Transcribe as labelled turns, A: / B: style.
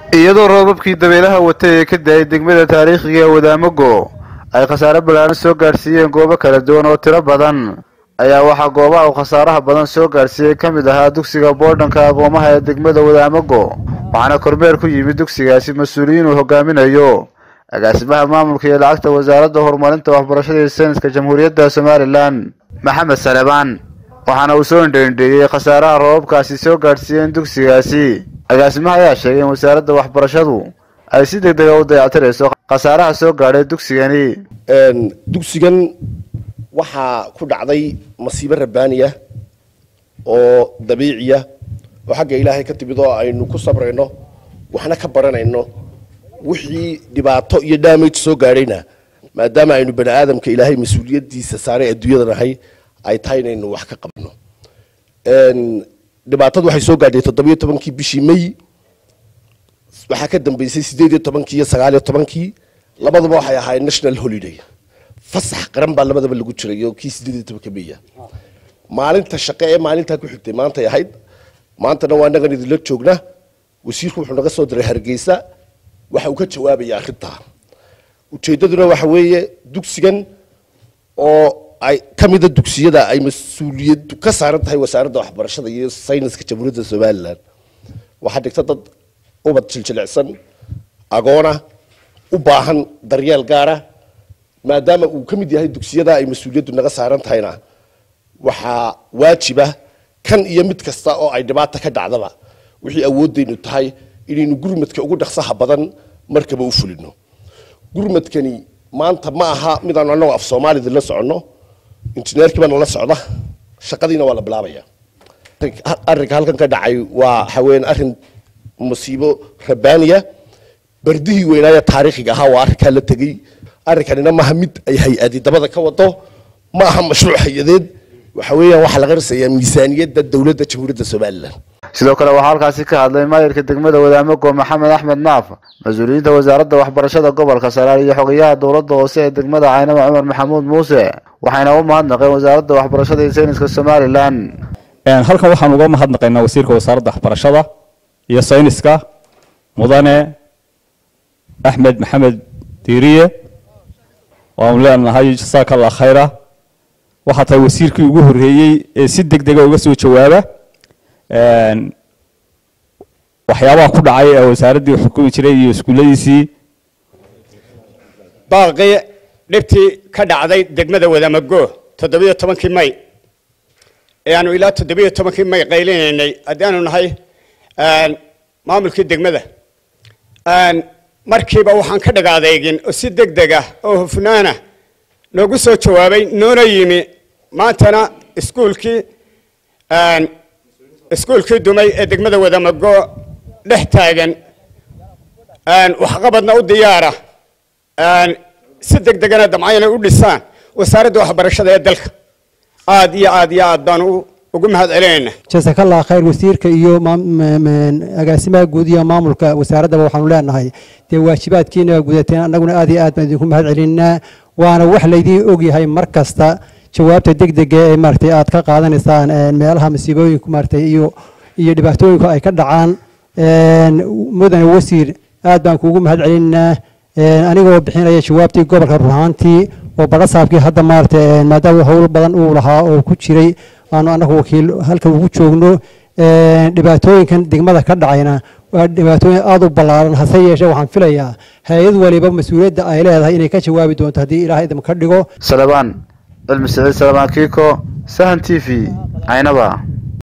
A: iyadoo roobabkii dabeelaha watay ee ka da-ay degmada taariikhiga ee wadaamago ay khasaare ballaaran soo gaadhsiiyeen goobo kala duwan oo tiro badan ayaa waxaa goobaha uu khasaaraha badan soo gaadhsiiyey ka mid ahaa dugsiga boodhanka aqoomaha ee degmada wadaamago waxaana kormeer ku yimid dugsigaasi mas-uuliyiin uu hogaaminayo agaasimaha maamulka iyo lacagta wasaaradda horumarinta waxbarashada iyo sayniska jamhuuriyadda somalilan maxamed salebaan waxaana uu soo indhaindheeyey khasaaraha roobabkaasi soo gaadhsiiyeen dugsigaasi agaasimaha ayaa sheegay in wasaaradda waxbarashadu ay si deg dega u dayactirayso khasaaraha soo gaadhay dugsigani
B: dugsigan waxaa ku dhacday masiibo rabbaaniya oo dabiiciya oo xagga ilaahay ka timid oo aynu ku sabrayno waxna ka baranayno wixii dhibaato iyo damage soo gaadhayna maadaama aynu bani aadamka ilaahay mas-uuliyadiisa saaray adduunyada nahay ay tahay inaynu wax ka qabno dhibaatadu waxay soo gaadhay toddobiyo tobankii bishii may waxaa ka dambeysay sideed iyo tobankii iyo sagaal iyo tobankii labaduba waxay ahaayeen national holiday fasax qaran baa labadaba lagu jiray oo kii sideed iyo tobanka meya maalinta shaqe ee maalintaa ku xigtay maantay ahayd maantana waa nagan idinla joogna wasiirku wuxuu naga soo diray hargeysa waxa uu ka jawaabaya arrintaa ujeeddaduna waxa weeye dugsigan oo ay ka mida dugsiyada ay mas-uuliyaddu ka saaran tahay wasaaradda waxbarashada iyo sayniska jamhuuriyadda somalilan waxaa dhigta dad ubad jiljilicsan agoona u baahan daryeel gaara maadaama uu ka mid yahay dugsiyada ay mas-uuliyaddu naga saaran tahayna waxaa waajiba kan iyo mid kasta oo ay dhibaata ka dhacdaba wixii awooddaynu tahay inaynu gurmadka ugu dhaqsaha badan markaba u fulino gurmadkani maanta ma aha midaanu annagu af soomaalida la soconno injineerkii baa nala socda shaqadiina waa la bilaabaya arrinka halkan ka dhacay waa haween arrin musiibo rabbaaniya bardihii weynaaya taariikhiga ahaa waa arrinkaa la tegey arrinkanina maaha mid ay hay-adi dabada ka wado ma aha mashruuc hay-adeed waxa weeyaan waxaa laga risayaa miisaaniyadda dowladda jamhuuriyadda somalilan
A: sidoo kale waxaa halkaasi ka hadlay maayirka degmada wadaamago maxamed axmed naaf mas-uuliyiinta wasaaradda waxbarashada gobolka saraar iyo xogayaha dowladda hoose ee degmada caynaba cumar maxamuud muuse waxayna u mahadnaqeen wasaaradda waxbarashada iyo sayniska somalilan
C: halkan waxaan uga mahadnaqaynaa wasiirka wasaaradda waxbarashada iyo sayniska mudane axmed maxamed diiriye waanu leenahay jasaaka allah khayra waxaa tahay wasiirkii ugu horreeyey ee si deg dega uga soo jawaaba waxyaabaha ku dhacay ee wasaaraddii xukumi jiray iyo iskuulladiisii
D: baaqii dhibtii ka dhacday degmada wadamago toddobiyo tobankii may ee aanu ilaa toddobiyo tobankii may qaylinaynay haddaanu nahay maamulkii degmada markiiba waxaan ka dhaga adeegin oo si deg deg ah oo hufnaana noogu soo jawaabay noona yimi maantana iskuulkii iskuulkii dumay ee degmada wadamago dhex taagan waxqabadna u diyaara si deg degana damcayna u dhisaan wasaaradda waxbarashada ee dalka aad iyo aad iyo aad baanu ugu mahad celinayna
E: jasakallah khayr wasiirka iyo agaasimaha guud iyo maamulka wasaaraddaba waxaanu leenahay dee waajibaadkiina gudateen annaguna aad iyo aad baan idinku mahad celinaa waana wax laydiin ogyahay mar kasta jawaabta deg dega ee maaragtay aad ka qaadanaysaan meelaha masiibooyinku maaragtay iyo iyo dhibaatooyinku ay ka dhacaan mudane wasiir aad baan kuugu mahad celinaa anigoo bixinaya jawaabtii gobolka ruhaantii oo badhasaabkii hadda maaragtay maadaama howl badan uu lahaa oo ku jiray aanu annagu wakiil halkan ugu joogno dhibaatooyinkan degmada ka dhacayna waa dhibaatooyin aada u ballaaran hase yeeshee waxaan filayaa hay-ad waliba mas-uuliyadda ay leedahay inay ka jawaabi doonto haddii ilaah idin ka dhigo
A: salabaan cilmi siciid salabaan kiiko sahan t v caynaba